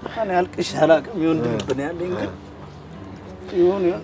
እኔ አልቅሼ አላውቅም። የወንድም ልብ ነው ያለኝ ግን ይሁን ይሁን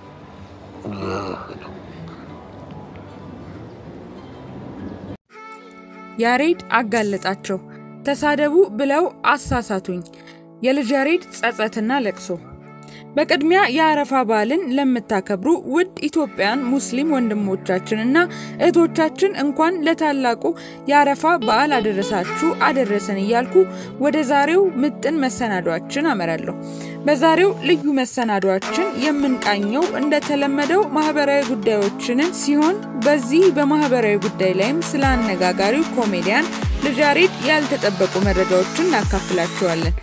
ያሬድ አጋለጣቸው። ተሳደቡ ብለው አሳሳቱኝ። የልጅ ያሬድ ጸጸትና ለቅሶ። በቅድሚያ የአረፋ በዓልን ለምታከብሩ ውድ ኢትዮጵያን ሙስሊም ወንድሞቻችንና እህቶቻችን እንኳን ለታላቁ የአረፋ በዓል አደረሳችሁ አደረሰን እያልኩ ወደ ዛሬው ምጥን መሰናዷችን አመራለሁ። በዛሬው ልዩ መሰናዷችን የምንቃኘው እንደተለመደው ማህበራዊ ጉዳዮችንን ሲሆን በዚህ በማህበራዊ ጉዳይ ላይም ስለ አነጋጋሪው ኮሜዲያን ልጅ ያሬድ ያልተጠበቁ መረጃዎችን እናካፍላችኋለን።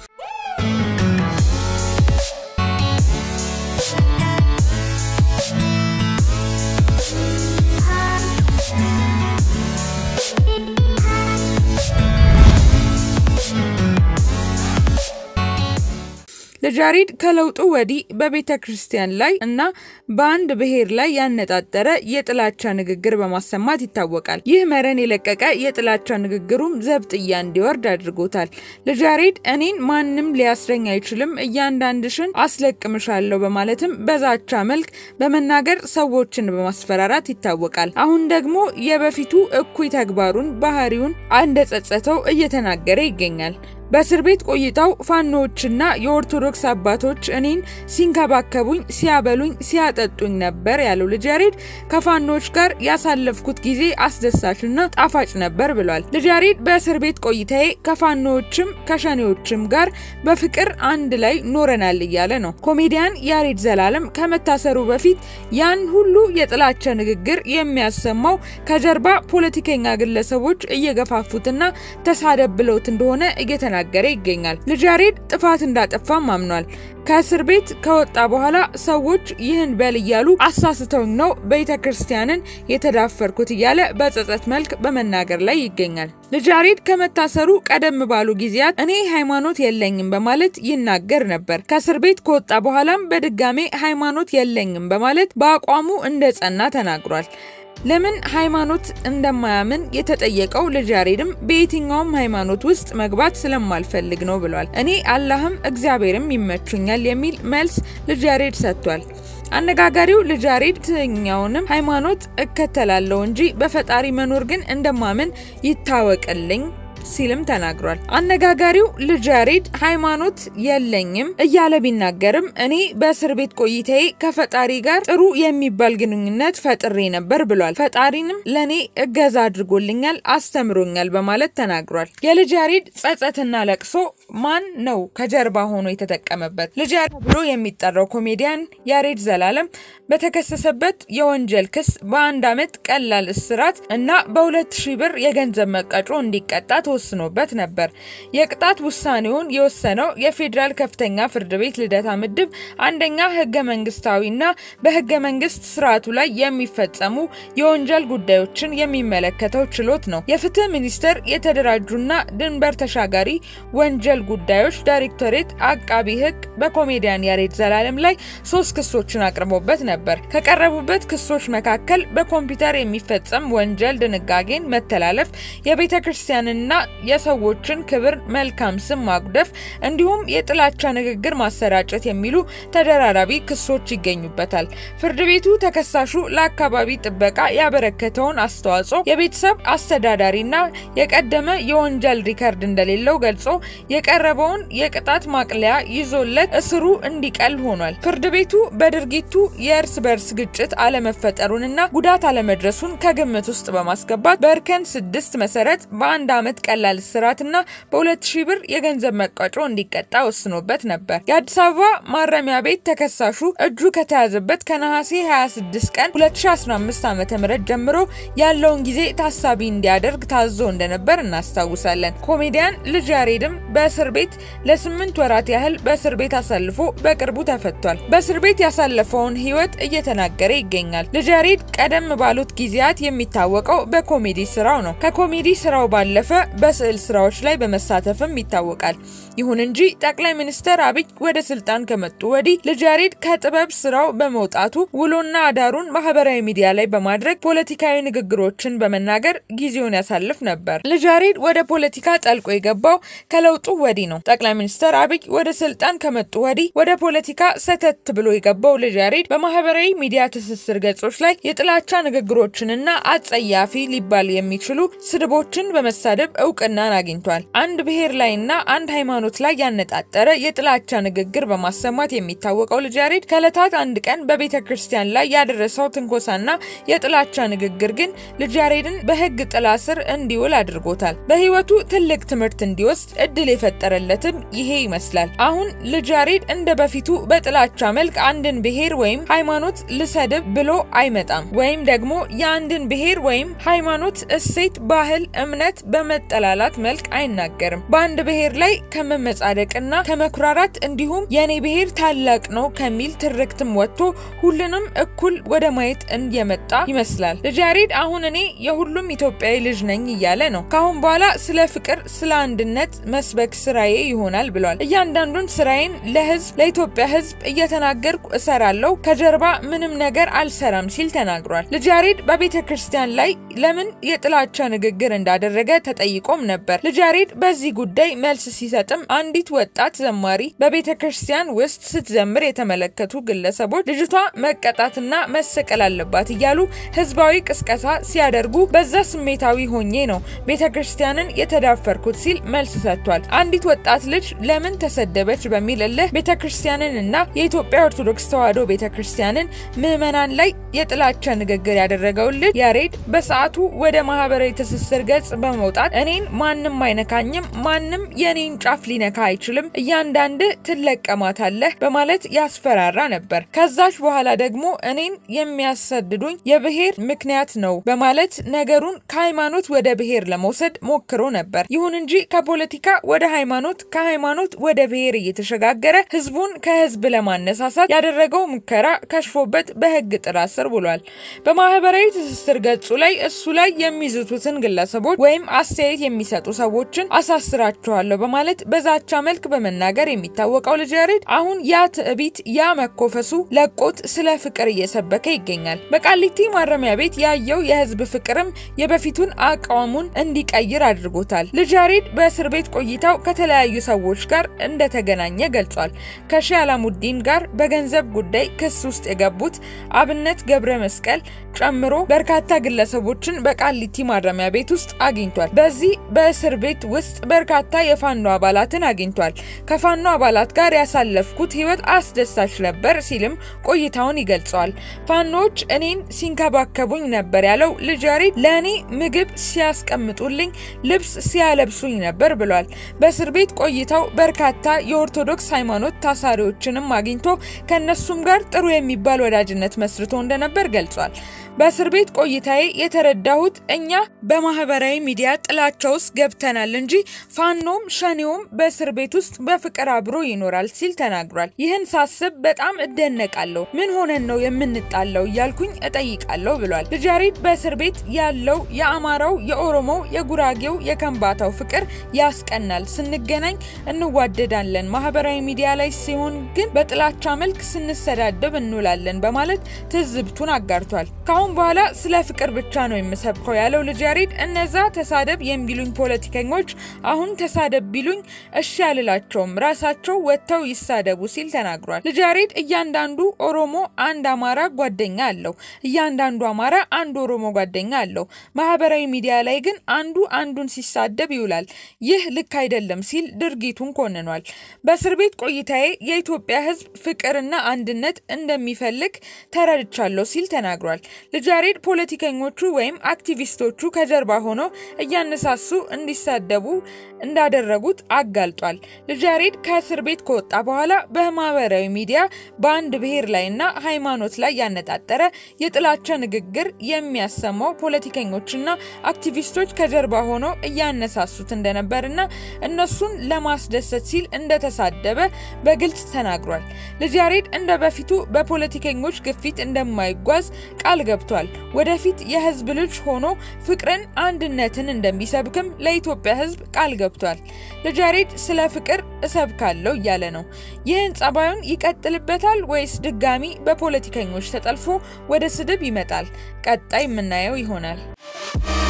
ልጅ ያሬድ ከለውጡ ወዲህ በቤተ ክርስቲያን ላይ እና በአንድ ብሔር ላይ ያነጣጠረ የጥላቻ ንግግር በማሰማት ይታወቃል። ይህ መረን የለቀቀ የጥላቻ ንግግሩም ዘብጥያ እንዲወርድ አድርጎታል። ልጅ ያሬድ እኔን ማንም ሊያስረኝ አይችልም፣ እያንዳንድሽን አስለቅምሻለሁ በማለትም በዛቻ መልክ በመናገር ሰዎችን በማስፈራራት ይታወቃል። አሁን ደግሞ የበፊቱ እኩይ ተግባሩን ባህሪውን እንደጸጸተው እየተናገረ ይገኛል። በእስር ቤት ቆይታው ፋኖዎችና የኦርቶዶክስ አባቶች እኔን ሲንከባከቡኝ፣ ሲያበሉኝ፣ ሲያጠጡኝ ነበር ያለው ልጅ ያሬድ ከፋኖዎች ጋር ያሳለፍኩት ጊዜ አስደሳችና ጣፋጭ ነበር ብሏል። ልጅ ያሬድ በእስር ቤት ቆይታዬ ከፋኖዎችም ከሸኔዎችም ጋር በፍቅር አንድ ላይ ኖረናል እያለ ነው። ኮሜዲያን ያሬድ ዘላለም ከመታሰሩ በፊት ያን ሁሉ የጥላቻ ንግግር የሚያሰማው ከጀርባ ፖለቲከኛ ግለሰቦች እየገፋፉትና ተሳደብ ብለውት እንደሆነ እየተናገረ ይገኛል። ልጅ ያሬድ ጥፋት እንዳጠፋም አምኗል። ከእስር ቤት ከወጣ በኋላ ሰዎች ይህን በል እያሉ አሳስተውኝ ነው ቤተ ክርስቲያንን የተዳፈርኩት እያለ በጸጸት መልክ በመናገር ላይ ይገኛል። ልጅ ያሬድ ከመታሰሩ ቀደም ባሉ ጊዜያት እኔ ሃይማኖት የለኝም በማለት ይናገር ነበር። ከእስር ቤት ከወጣ በኋላም በድጋሜ ሃይማኖት የለኝም በማለት በአቋሙ እንደጸና ተናግሯል። ለምን ሃይማኖት እንደማያምን የተጠየቀው ልጅ ያሬድም በየትኛውም ሃይማኖት ውስጥ መግባት ስለማልፈልግ ነው ብሏል። እኔ አላህም እግዚአብሔርም ይመቹኛል የሚል መልስ ልጅ ያሬድ ሰጥቷል። አነጋጋሪው ልጅ ያሬድ የትኛውንም ሃይማኖት እከተላለሁ እንጂ በፈጣሪ መኖር ግን እንደማምን ይታወቅልኝ ሲልም ተናግሯል። አነጋጋሪው ልጅ ያሬድ ሃይማኖት የለኝም እያለ ቢናገርም እኔ በእስር ቤት ቆይታዬ ከፈጣሪ ጋር ጥሩ የሚባል ግንኙነት ፈጥሬ ነበር ብሏል። ፈጣሪንም ለእኔ እገዛ አድርጎልኛል፣ አስተምሮኛል በማለት ተናግሯል። የልጅ ያሬድ ጸጸትና ለቅሶ ማን ነው ከጀርባ ሆኖ የተጠቀመበት? ልጅ ያሬድ ብሎ የሚጠራው ኮሜዲያን ያሬድ ዘላለም በተከሰሰበት የወንጀል ክስ በአንድ ዓመት ቀላል እስራት እና በሁለት ሺህ ብር የገንዘብ መቀጮ እንዲቀጣ ተወስኖበት ነበር። የቅጣት ውሳኔውን የወሰነው የፌዴራል ከፍተኛ ፍርድ ቤት ልደታ ምድብ አንደኛ ህገ መንግስታዊና በህገ መንግስት ስርዓቱ ላይ የሚፈጸሙ የወንጀል ጉዳዮችን የሚመለከተው ችሎት ነው። የፍትህ ሚኒስቴር የተደራጁና ድንበር ተሻጋሪ ወንጀል ጉዳዮች ዳይሬክቶሬት አቃቢ ህግ በኮሜዲያን ያሬድ ዘላለም ላይ ሶስት ክሶችን አቅርቦበት ነበር። ከቀረቡበት ክሶች መካከል በኮምፒውተር የሚፈጸም ወንጀል ድንጋጌን መተላለፍ፣ የቤተ ክርስቲያንና የሰዎችን ክብር፣ መልካም ስም ማጉደፍ እንዲሁም የጥላቻ ንግግር ማሰራጨት የሚሉ ተደራራቢ ክሶች ይገኙበታል። ፍርድ ቤቱ ተከሳሹ ለአካባቢ ጥበቃ ያበረከተውን አስተዋጽኦ የቤተሰብ አስተዳዳሪና የቀደመ የወንጀል ሪከርድ እንደሌለው ገልጾ የቀረበውን የቅጣት ማቅለያ ይዞለት እስሩ እንዲቀል ሆኗል። ፍርድ ቤቱ በድርጊቱ የእርስ በርስ ግጭት አለመፈጠሩንና ጉዳት አለመድረሱን ከግምት ውስጥ በማስገባት በእርከን ስድስት መሰረት በአንድ ዓመት ቀላል እስራትና በሁለት ሺህ ብር የገንዘብ መቀጮ እንዲቀጣ ወስኖበት ነበር። የአዲስ አበባ ማረሚያ ቤት ተከሳሹ እጁ ከተያዘበት ከነሐሴ 26 ቀን 2015 ዓ ም ጀምሮ ያለውን ጊዜ ታሳቢ እንዲያደርግ ታዞ እንደነበር እናስታውሳለን። ኮሜዲያን ልጅ ያሬድም በእስር ቤት ለስምንት ወራት ያህል በእስር ቤት አሳልፎ በቅርቡ ተፈቷል። በእስር ቤት ያሳለፈውን ህይወት እየተናገረ ይገኛል። ልጅ ያሬድ ቀደም ባሉት ጊዜያት የሚታወቀው በኮሜዲ ስራው ነው። ከኮሜዲ ስራው ባለፈ በስዕል ስራዎች ላይ በመሳተፍም ይታወቃል። ይሁን እንጂ ጠቅላይ ሚኒስትር አብይ ወደ ስልጣን ከመጡ ወዲህ ልጅ ያሬድ ከጥበብ ስራው በመውጣቱ ውሎና አዳሩን ማህበራዊ ሚዲያ ላይ በማድረግ ፖለቲካዊ ንግግሮችን በመናገር ጊዜውን ያሳልፍ ነበር። ልጅ ያሬድ ወደ ፖለቲካ ጠልቆ የገባው ከለውጡ ወዲህ ነው። ጠቅላይ ሚኒስትር አብይ ወደ ስልጣን ከመጡ ወዲህ ወደ ፖለቲካ ሰተት ብሎ የገባው ልጅ ያሬድ በማህበራዊ ሚዲያ ትስስር ገጾች ላይ የጥላቻ ንግግሮችንና አጸያፊ ሊባል የሚችሉ ስድቦችን በመሳደብ እውቅናን አግኝቷል። አንድ ብሔር ላይና አንድ ሃይማኖት ላይ ያነጣጠረ የጥላቻ ንግግር በማሰማት የሚታወቀው ልጅ ያሬድ ከዕለታት አንድ ቀን በቤተ ክርስቲያን ላይ ያደረሰው ትንኮሳና የጥላቻ ንግግር ግን ልጅ ያሬድን በሕግ ጥላ ስር እንዲውል አድርጎታል። በህይወቱ ትልቅ ትምህርት እንዲወስድ እድል የፈጠረለትም ይሄ ይመስላል። አሁን ልጅ ያሬድ እንደ በፊቱ በጥላቻ መልክ አንድን ብሔር ወይም ሃይማኖት ልሰድብ ብሎ አይመጣም። ወይም ደግሞ የአንድን ብሔር ወይም ሃይማኖት እሴት፣ ባህል፣ እምነት በመጠላላት መልክ አይናገርም። በአንድ ብሔር ላይ ከመመጻደቅና ከመኩራራት እንዲሁም የኔ ብሔር ታላቅ ነው ከሚል ትርክትም ወጥቶ ሁሉንም እኩል ወደ ማየት እየመጣ ይመስላል። ልጅ ያሬድ አሁን እኔ የሁሉም ኢትዮጵያዊ ልጅ ነኝ እያለ ነው። ካሁን በኋላ ስለ ፍቅር፣ ስለ አንድነት መስበክ ስራዬ ይሆናል ብሏል። እያንዳንዱን ስራዬን ለህዝብ ለኢትዮጵያ ህዝብ እየተናገርኩ እሰራለሁ፣ ከጀርባ ምንም ነገር አልሰራም ሲል ተናግሯል። ልጅ ያሬድ በቤተ ክርስቲያን ላይ ለምን የጥላቻ ንግግር እንዳደረገ ተጠይቆም ነበር። ልጅ ያሬድ በዚህ ጉዳይ መልስ ሲሰጥም አንዲት ወጣት ዘማሪ በቤተ ክርስቲያን ውስጥ ስትዘምር የተመለከቱ ግለሰቦች ልጅቷ መቀጣትና መሰቀል አለባት እያሉ ህዝባዊ ቅስቀሳ ሲያደርጉ በዛ ስሜታዊ ሆኜ ነው ቤተ ክርስቲያንን የተዳፈርኩት ሲል መልስ ሰጥቷል። አንዲት ወጣት ልጅ ለምን ተሰደበች በሚል እልህ ቤተ ክርስቲያንን እና የኢትዮጵያ ኦርቶዶክስ ተዋሕዶ ቤተ ክርስቲያንን ምዕመናን ላይ የጥላቻ ንግግር ያደረገውን ልጅ ያሬድ በሰዓቱ ወደ ማህበራዊ ትስስር ገጽ በመውጣት እኔን ማንም አይነካኝም፣ ማንም የኔን ጫፍ ሊነካ አይችልም፣ እያንዳንድህ ትለቀማታለህ በማለት ያስፈራራ ነበር። ከዛች በኋላ ደግሞ እኔን የሚያሰድዱኝ የብሔር ምክንያት ነው በማለት ነገሩን ከሃይማኖት ወደ ብሔር ለመውሰድ ሞክሮ ነበር። ይሁን እንጂ ከፖለቲካ ወደ ሃይማኖት፣ ከሃይማኖት ወደ ብሔር እየተሸጋገረ ህዝቡን ከህዝብ ለማነሳሳት ያደረገው ሙከራ ከሽፎበት በህግ ጥላ ስር ውሏል። በማህበራዊ ትስስር ገጹ ላይ እሱ ላይ የሚዝቱትን ግለሰቦች ወይም አስተያየት የሚሰጡ ሰዎችን አሳስራቸዋለሁ በማለት በዛቻ መልክ በመናገር የሚታወቀው ልጅ ያሬድ አሁን ያ ትዕቢት ያ መኮፈሱ ለቆት ስለ ፍቅር እየሰበከ ይገኛል። በቃሊቲ ማረሚያ ቤት ያየው የህዝብ ፍቅርም የበፊቱን አቋሙን እንዲቀይር አድርጎታል። ልጅ ያሬድ በእስር ቤት ቆይታው ከተለያዩ ሰዎች ጋር እንደተገናኘ ገልጿል። ከሺህ አላሙዲን ጋር በገንዘብ ጉዳይ ክስ ውስጥ የገቡት አብነት ገብረ መስቀል ጨምሮ በርካታ ግለሰቦችን በቃሊቲ ማረሚያ ቤት ውስጥ አግኝቷል። በዚህ በእስር ቤት ውስጥ በርካታ የፋኖ አባላትን አግኝቷል። ከፋኖ አባላት ጋር ያሳለፍኩት ህይወት አስደሳች ነበር ሲልም ቆይታውን ይገልጸዋል። ፋኖዎች እኔን ሲንከባከቡኝ ነበር ያለው ልጅ ያሬድ ለእኔ ምግብ ሲያስቀምጡልኝ፣ ልብስ ሲያለብሱኝ ነበር ብሏል። በእስር ቤት ቆይታው በርካታ የኦርቶዶክስ ሃይማኖት ታሳሪዎችንም አግኝቶ ከእነሱም ጋር ጥሩ የሚባል ወዳጅነት መስርቶ እንደነበር ገልጿል። በእስር ቤት ቆይታዬ የተረዳሁት እኛ በማህበራዊ ሚዲያ ጥላቻ ውስጥ ገብተናል እንጂ ፋኖም ሸኔውም በእስር ቤት ውስጥ በፍቅር አብሮ ይኖራል ሲል ተናግሯል። ይህን ሳስብ በጣም እደነቃለሁ። ምን ሆነን ነው የምንጣለው እያልኩኝ እጠይቃለሁ ብሏል። ልጅ ያሬድ በእስር ቤት ያለው የአማራው፣ የኦሮሞው፣ የጉራጌው፣ የከምባታው ፍቅር ያስቀናል። ስንገናኝ እንዋደዳለን። ማህበራዊ ሚዲያ ላይ ሲሆን ግን በጥላቻ መልክ ስንሰዳደብ እንውላለን በማለት ትዝብቱን አጋርቷል። ካሁን በኋላ ስለ ፍቅር ብቻ ነው የምሰብከው ያለው ልጅ ያሬድ እነዛ ተሳደብ የሚሉኝ ፖለቲከኞች አሁን ተሳደብ ቢሉኝ እሺ አልላቸውም፣ ራሳቸው ወጥተው ይሳደቡ ሲል ተናግሯል። ልጅ ያሬድ እያንዳንዱ ኦሮሞ አንድ አማራ ጓደኛ አለው፣ እያንዳንዱ አማራ አንድ ኦሮሞ ጓደኛ አለው። ማህበራዊ ሚዲያ ላይ ግን አንዱ አንዱን ሲሳደብ ይውላል። ይህ ልክ አይደለም ሲል ድርጊቱን ኮንኗል። በእስር ቤት ቆይታዬ የኢትዮጵያ ሕዝብ ፍቅርና አንድነት እንደሚፈልግ ተረድቻለሁ ሲል ተናግሯል። ልጅ ያሬድ ፖለቲከኞቹ ወይም አክቲቪስቶቹ ከጀርባ ሆነው እያነሳሱ እንዲሳደቡ እንዳደረጉት አጋልጧል። ልጅ ያሬድ ከእስር ቤት ከወጣ በኋላ በማህበራዊ ሚዲያ በአንድ ብሔር ላይና ሃይማኖት ላይ ያነጣጠረ የጥላቻ ንግግር የሚያሰማው ፖለቲከኞችና አክቲቪስቶች ከጀርባ ሆነው እያነሳሱት እንደነበርና እነሱን ለማስደሰት ሲል እንደተሳደበ በግልጽ ተናግሯል። ልጅ ያሬድ እንደ በፊቱ በፖለቲከኞች ግፊት እንደማይ እንደማይጓዝ ቃል ገብቷል። ወደፊት የህዝብ ልጅ ሆኖ ፍቅርን፣ አንድነትን እንደሚሰብክም ለኢትዮጵያ ህዝብ ቃል ገብቷል። ልጅ ያሬድ ስለ ፍቅር እሰብካለሁ እያለ ነው። ይህን ጸባዩን ይቀጥልበታል ወይስ ድጋሚ በፖለቲከኞች ተጠልፎ ወደ ስድብ ይመጣል? ቀጣይ የምናየው ይሆናል።